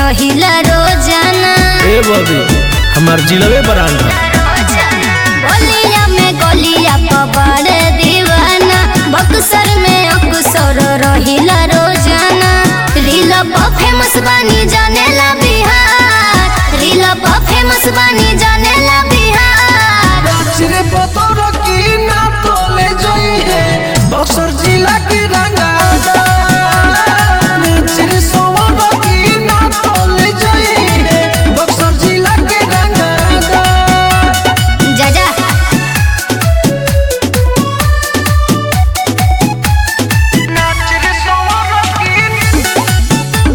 रहिला रोजाना ए बबी हमार जिलवे ब्रांड है गलिया में गलिया पबाड़ दीवाना बक्सर में अक्सर रहिला रोजाना रील पर फेमस बानी जानेला बिहार रील पर फेमस बानी जानेला बिहार नाचरे पतोर की ना तोले जोई है बक्सर जिला की रंगादा नाचरे सोवर की ना तोले जोई है बक्सर जिला की रंगादा जा जा नाचरे सोवर की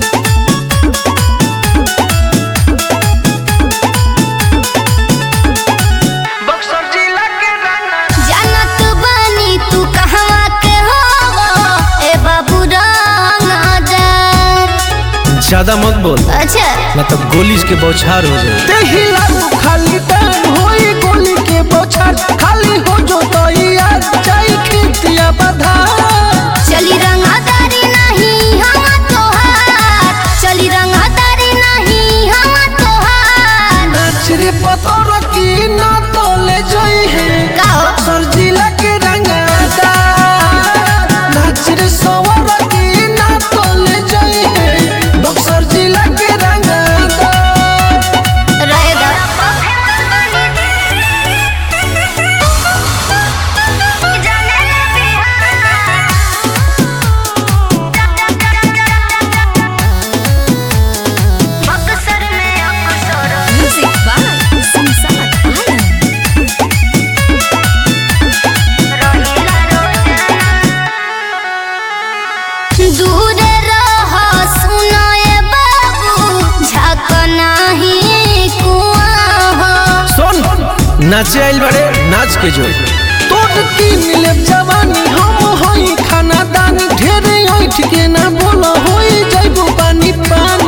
बक्सर जिला के रंगादा जानत बानी तू कहवा के हो ए बाबू रंगदार ज्यादा मत बोल अच्छा ना तो गोली के बौछार हो जाए देहिला तू खाली टाइम होई गोली के बोछार खाली हो जो तो यार जाई खितिया बधा चली रंगदारी नहीं हम तोहार चली रंगदारी नहीं हम तोहार नाच रे पतोर की ना तोले जोई है का हो सर जिला के रंगादा नाच रे सवर की ना तोले जोई है बक्सर जिला के रंगादा रहेगा म्यूजिक बाय संसार आलम दूर रह सुनाए बाबू झक नाही कुआं हो सुन नाचे आइल बड़े नाच के जो तोड़ की मिले जवानी हम होई खाना दानी ढेरे ऐठ के ना बोला होई जाइबो पानी पानी